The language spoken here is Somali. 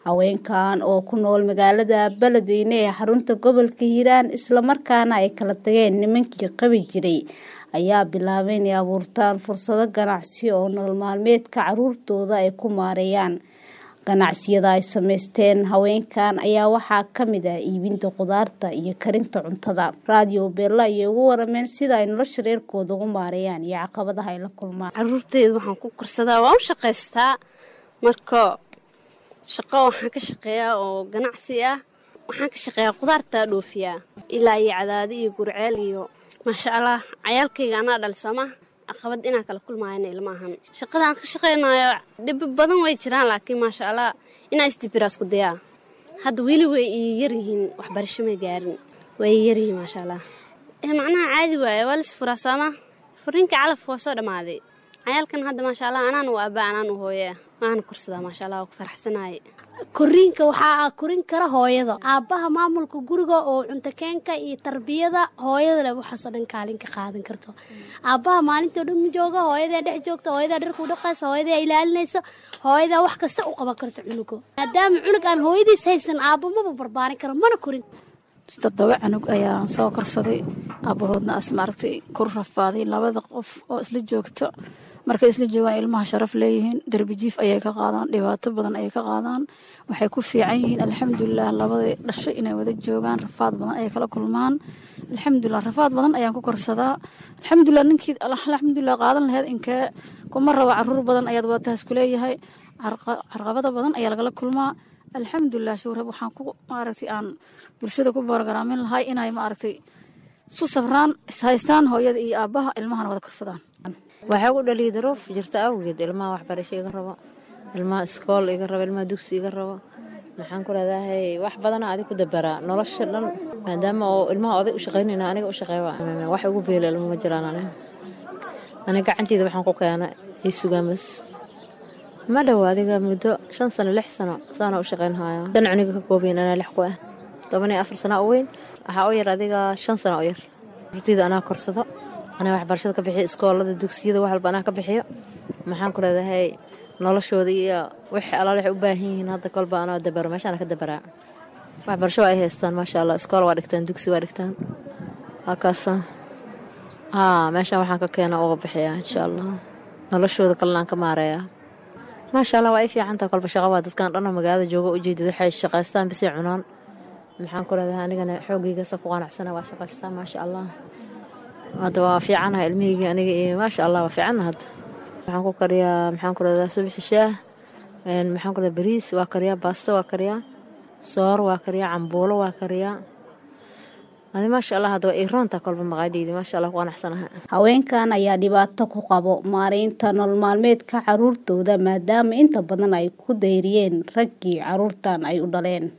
haweenkan oo ku nool magaalada beledweyne ee xarunta gobolka hiiraan islamarkaana ay kala tageen nimankii qabi jiray ayaa bilaabay inay abuurtaan fursado ganacsi oo nolol maalmeedka caruurtooda ay ku maareeyaan ganacsiyada ay sameysteen haweenkan ayaa waxaa kamid ah iibinta khudaarta iyo karinta cuntada raadiyo beella ayay ugu warameen sida ay nolosha reerkooda ugu maareeyaan iyo caqabadaha ay la kulmaan caruurteyda waxaan ku korsadaa waan u shaqaystaa marka shaqo waxaan ka shaqeeyaa oo ganacsi ah waxaan ka shaqeeyaa khudaartaa dhoofiyaa ilaa iyo cadaadi iyo gurceel iyo maasha allah cayaalkayga anaa dhalisama aqabad inaan kala kulmaayana ilmaahan shaqada aan ka shaqaynayo dhibi badan way jiraan laakiin maasha allah inaa isdibiraasku dayaa hadda weli way ii yaryihiin waxbarasho may gaarin way ii yaryihiin maasha allah macnaha caadi waaye waa lis furaa sooma furiinka calafka waa soo dhammaaday cayaalkan hadda maasha allah anaan u aabaa anaan u hooye waana korsadaa maasha allah waa ku faraxsanaaye koriinka waxaa korin kara hooyada aabbaha maamulka guriga oo cuntakeenka iyo tarbiyada hooyada leh waxaasoo dhan kaalin ka qaadan karto aabbaha maalintao dhan ma jooga hooyadaa dhex joogta hooyadaa dharkuu dhaqaysa hooyadaa ilaalinaysa hooyadaa wax kasta u qaban karto cunuga maadaama cunug aan hooyadiis haysan aabbo maba barbaarin karo mana korin toddoba canug ayaa soo korsaday aabbahoodna as maaragtay ku rafaaday labada qof oo isla joogto markay isla joogaan ilmaha sharaf leeyihiin darbijiif ayay ka qaadaan dhibaato badan ayay ka qaadaan waxay ku fiican yihiin alxamdulilah labadii dhashay inay wada joogaan rafaad badan ayay kala kulmaan alxamdulilah rafaad badan ayaan ku korsadaa alxamdulilah ninkii alxamdulilah qaadan laheyd inkee kuma rabo caruur badan ayaad wadataas kuleeyahay carqabada badan ayaa lagala kulmaa alxamdulilah shuurab waxaan ku maaragtay aan bulshada ku boorgaraamin lahay inay maaragtay isu sabraan ishaystaan hooyada iyo aabbaha ilmahana wada korsadaan waxaa ku dhaliya daruuf jirta awgeed ilmaha waxbarasho iga rabo ilmaha iskool iga rabo ilmaha dugsi iga rabo maxaan ku leedahay wax badana adig ku dabaraa nolosha dhan maadaama oo ilmaha oday u shaqaynayna aniga u shaqeeya wax ugu beela ilma ma jiraan ani aniga gacanteeda waxaan ku keena ii sugaan bas ma dhow adiga muddo shan sano lix sano saana u shaqaynhaya shan cuniga ka koobayn anaa lix ku ah toban iyo afar sana u weyn waxaa u yar adiga shan sano u yar rurteyda anaa korsado anaa waxbarashada ka bixiyo iskoolada dugsiyada wax walba anaa ka bixiyo maxaan ku leedahay noloshooda iyo wix alaal waxay u baahan yihiin hadda kolba anaa dabaro meeshaana ka dabaraa waxbarasho waa ay haystaan maasha allah iskool waa dhigtaan dugsi waa dhigtaan waa kaasa haa meeshaan waxaan ka keena uga bixiyaa insha allah noloshooda kalena aan ka maareeyaa maasha allah waa ay fiicantaha kolba shaqa waa dadkan dhanoo magaalada jooga ujeedad waxay shaqaystaan bisay cunaan maxaan ku leedahay anigana xoogaygaasa ku qanacsana waa shaqaystaan maasha allah hadda waa fiicanaha ilmihaygi aniga iyo maasha allah waa fiicanna hadda waxaan ku kariyaa maxaan ku leedahay subaxi shaah maxaan ku leedahay bariis waa kariyaa baasta waa kariyaa soor waa kariyaa cambuulo waa kariyaa adi maasha allah hadda waa iroonta kolba maqaadeydi maasha allah ku qanacsanaha haweenkan ayaa dhibaato ku qabo maareynta nolol maalmeedka caruurtooda maadaama inta badan ay ku dayriyeen raggii caruurtan ay u dhaleen